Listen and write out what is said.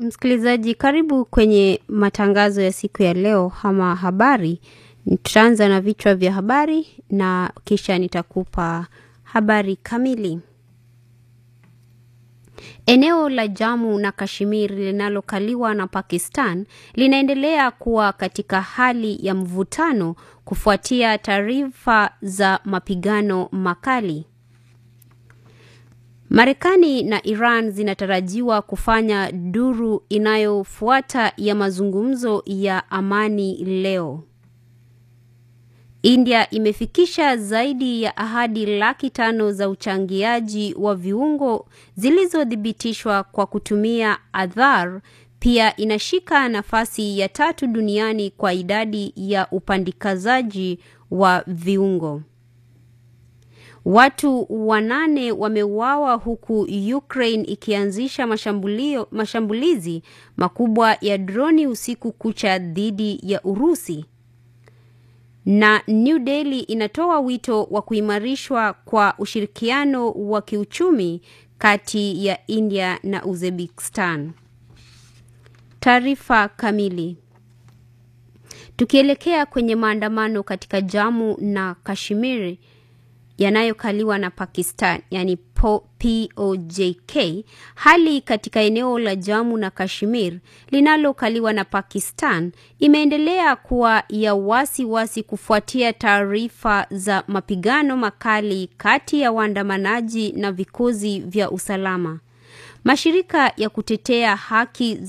Msikilizaji, karibu kwenye matangazo ya siku ya leo ama habari. Tutaanza na vichwa vya habari na kisha nitakupa habari kamili. Eneo la Jammu na Kashmir linalokaliwa na Pakistan linaendelea kuwa katika hali ya mvutano kufuatia taarifa za mapigano makali. Marekani na Iran zinatarajiwa kufanya duru inayofuata ya mazungumzo ya amani leo. India imefikisha zaidi ya ahadi laki tano za uchangiaji wa viungo zilizothibitishwa kwa kutumia Aadhaar. Pia inashika nafasi ya tatu duniani kwa idadi ya upandikazaji wa viungo. Watu wanane wameuawa huku Ukraine ikianzisha mashambulio, mashambulizi makubwa ya droni usiku kucha dhidi ya Urusi. Na New Delhi inatoa wito wa kuimarishwa kwa ushirikiano wa kiuchumi kati ya India na Uzbekistan. Taarifa kamili. Tukielekea kwenye maandamano katika Jammu na Kashmir yanayokaliwa na Pakistan, yani POJK, hali katika eneo la Jammu na Kashmir linalokaliwa na Pakistan imeendelea kuwa ya wasiwasi wasi kufuatia taarifa za mapigano makali kati ya waandamanaji na vikosi vya usalama. Mashirika ya kutetea haki